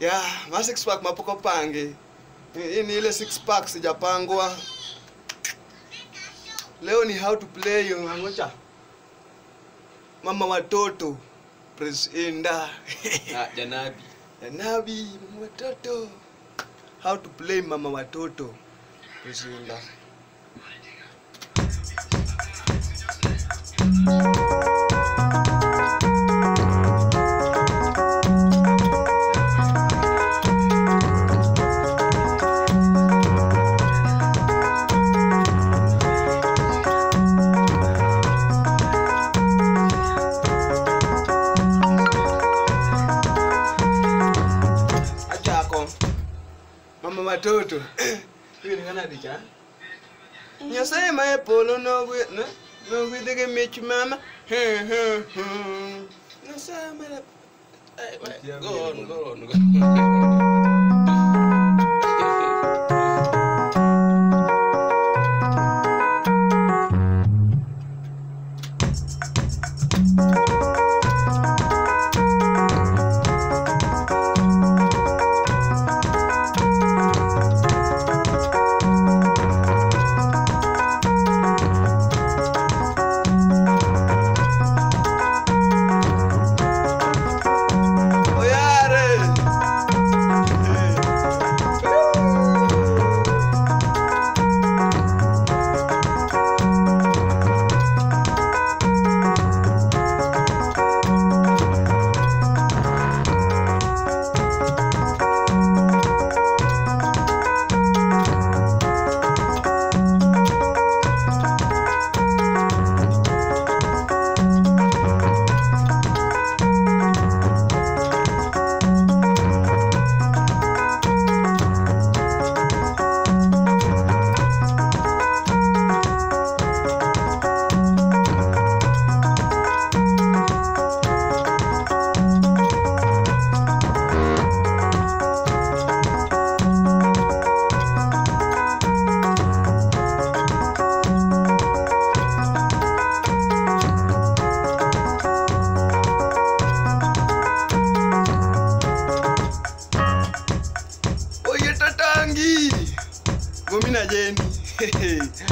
ya ma six pack mapoko pange hii ni ile six pack sijapangwa leo ni how to play yo ngocha mama watoto Prince Inda Ah, janabi Nabi mama watoto how to play mama watoto Prince Inda achako mama watoto hiyo ni kana dicha nyasaye ma e polo nogwe ne nogwedhe gi mich mama nyasaye ma Ay, wa- go on, go on, go on. oyare oye tatangi gomina jeni